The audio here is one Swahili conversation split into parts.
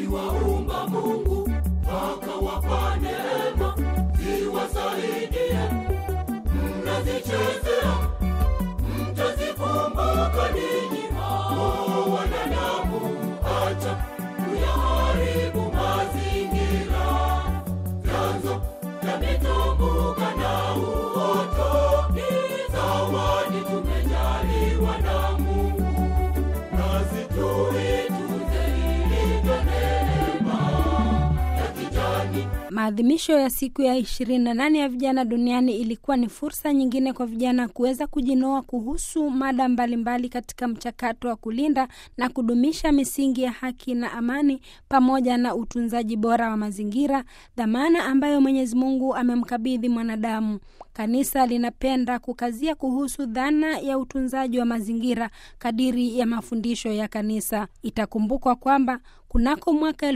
aliwaumba Mungu akawapa neema ziwasaidie. Mnazichezea, mtazikumbuka ninyi hao wanadamu. Acha kuyaharibu mazingira, vyanzo vya mitumbuka na uoto ni zawadi tumejaliwa na Mungu, nasi tuitunze ilivyo neema ya kijani. Maadhimisho ya siku ya 28 ya vijana duniani ilikuwa ni fursa nyingine kwa vijana kuweza kujinoa kuhusu mada mbalimbali mbali katika mchakato wa kulinda na kudumisha misingi ya haki na amani pamoja na utunzaji bora wa mazingira, dhamana ambayo Mwenyezi Mungu amemkabidhi mwanadamu. Kanisa linapenda kukazia kuhusu dhana ya utunzaji wa mazingira kadiri ya mafundisho ya kanisa. Itakumbukwa kwamba kunako mwaka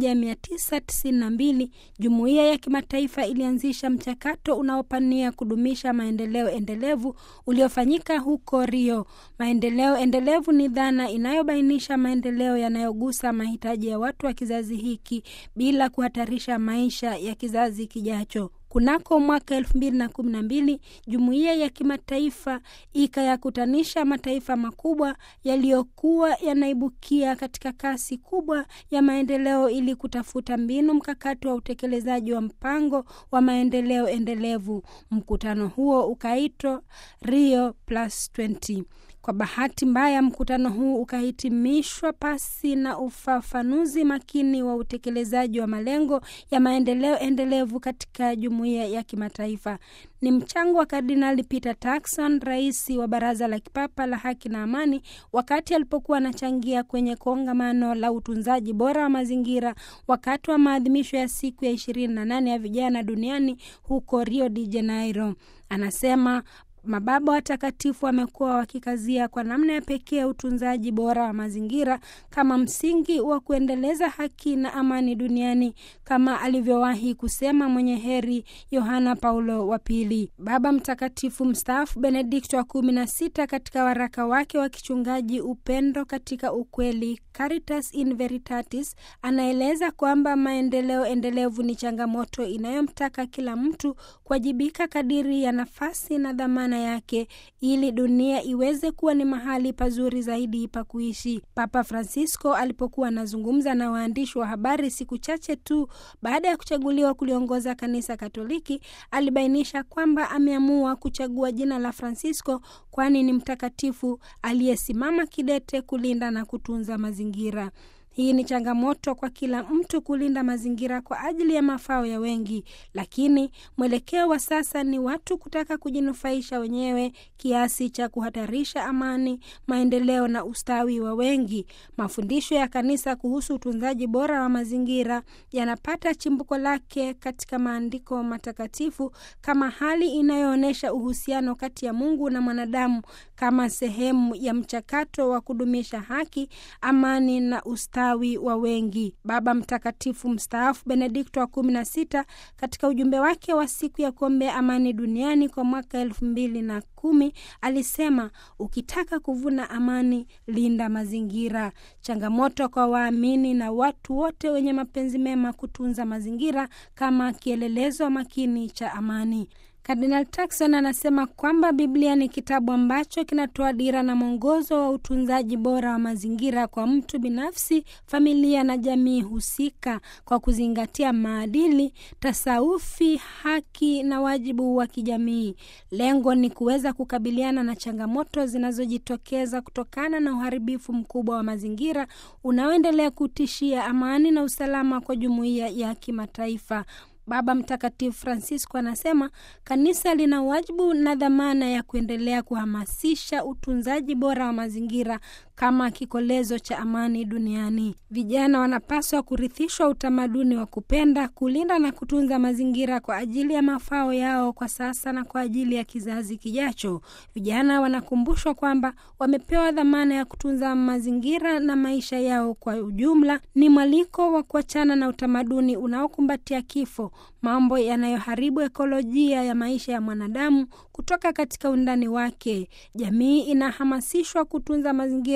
1992 jumuiya ya kimataifa ilianzisha mchakato unaopania kudumisha maendeleo endelevu uliofanyika huko Rio. Maendeleo endelevu ni dhana inayobainisha maendeleo yanayogusa mahitaji ya watu wa kizazi hiki bila kuhatarisha maisha ya kizazi kijacho. Kunako mwaka elfu mbili na kumi na mbili jumuiya ya kimataifa ikayakutanisha mataifa makubwa yaliyokuwa yanaibukia katika kasi kubwa ya maendeleo ili kutafuta mbinu mkakati wa utekelezaji wa mpango wa maendeleo endelevu. Mkutano huo ukaitwa Rio Plus 20. Kwa bahati mbaya, mkutano huu ukahitimishwa pasi na ufafanuzi makini wa utekelezaji wa malengo ya maendeleo endelevu katika jumuiya ya kimataifa. Ni mchango wa Kardinali Peter Turkson, rais wa Baraza la Kipapa la Haki na Amani, wakati alipokuwa anachangia kwenye kongamano la utunzaji bora wa mazingira wakati wa maadhimisho ya siku ya 28 ya vijana duniani huko Rio de Janeiro. Anasema Mababa watakatifu wamekuwa wakikazia kwa namna ya pekee utunzaji bora wa mazingira kama msingi wa kuendeleza haki na amani duniani, kama alivyowahi kusema mwenye heri Yohana Paulo wa Pili. Baba Mtakatifu mstaafu Benedikto wa kumi na sita katika waraka wake wa kichungaji Upendo katika Ukweli, Caritas in Veritatis, anaeleza kwamba maendeleo endelevu ni changamoto inayomtaka kila mtu kuwajibika kadiri ya nafasi na dhamana yake ili dunia iweze kuwa ni mahali pazuri zaidi pa kuishi. Papa Francisco alipokuwa anazungumza na waandishi wa habari siku chache tu baada ya kuchaguliwa kuliongoza kanisa Katoliki, alibainisha kwamba ameamua kuchagua jina la Francisco kwani ni mtakatifu aliyesimama kidete kulinda na kutunza mazingira. Hii ni changamoto kwa kila mtu kulinda mazingira kwa ajili ya mafao ya wengi, lakini mwelekeo wa sasa ni watu kutaka kujinufaisha wenyewe kiasi cha kuhatarisha amani, maendeleo na ustawi wa wengi. Mafundisho ya kanisa kuhusu utunzaji bora wa mazingira yanapata chimbuko lake katika maandiko matakatifu kama hali inayoonyesha uhusiano kati ya Mungu na mwanadamu kama sehemu ya mchakato wa kudumisha haki, amani na ustawi wa wengi. Baba Mtakatifu mstaafu Benedikto wa kumi na sita katika ujumbe wake wa siku ya kuombea amani duniani kwa mwaka elfu mbili na kumi alisema, ukitaka kuvuna amani, linda mazingira. Changamoto kwa waamini na watu wote wenye mapenzi mema kutunza mazingira kama kielelezo makini cha amani. Kardinal Turkson anasema kwamba Biblia ni kitabu ambacho kinatoa dira na mwongozo wa utunzaji bora wa mazingira kwa mtu binafsi, familia na jamii husika, kwa kuzingatia maadili, tasawufi, haki na wajibu wa kijamii. Lengo ni kuweza kukabiliana na changamoto zinazojitokeza kutokana na uharibifu mkubwa wa mazingira unaoendelea kutishia amani na usalama kwa jumuiya ya kimataifa. Baba Mtakatifu Francisco anasema kanisa lina wajibu na dhamana ya kuendelea kuhamasisha utunzaji bora wa mazingira kama kikolezo cha amani duniani. Vijana wanapaswa kurithishwa utamaduni wa kupenda, kulinda na kutunza mazingira kwa ajili ya mafao yao kwa sasa na kwa ajili ya kizazi kijacho. Vijana wanakumbushwa kwamba wamepewa dhamana ya kutunza mazingira na maisha yao kwa ujumla. Ni mwaliko wa kuachana na utamaduni unaokumbatia kifo, mambo yanayoharibu ekolojia ya maisha ya mwanadamu kutoka katika undani wake. Jamii inahamasishwa kutunza mazingira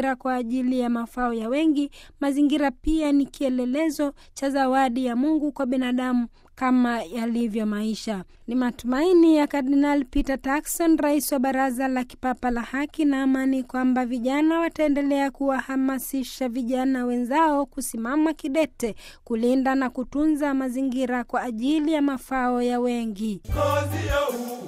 mazingira kwa ajili ya mafao ya wengi. Mazingira pia ni kielelezo cha zawadi ya Mungu kwa binadamu kama yalivyo maisha. Ni matumaini ya Kardinal Peter Turkson, rais wa Baraza la Kipapa la Haki na Amani, kwamba vijana wataendelea kuwahamasisha vijana wenzao kusimama kidete kulinda na kutunza mazingira kwa ajili ya mafao ya wengi. kazi ya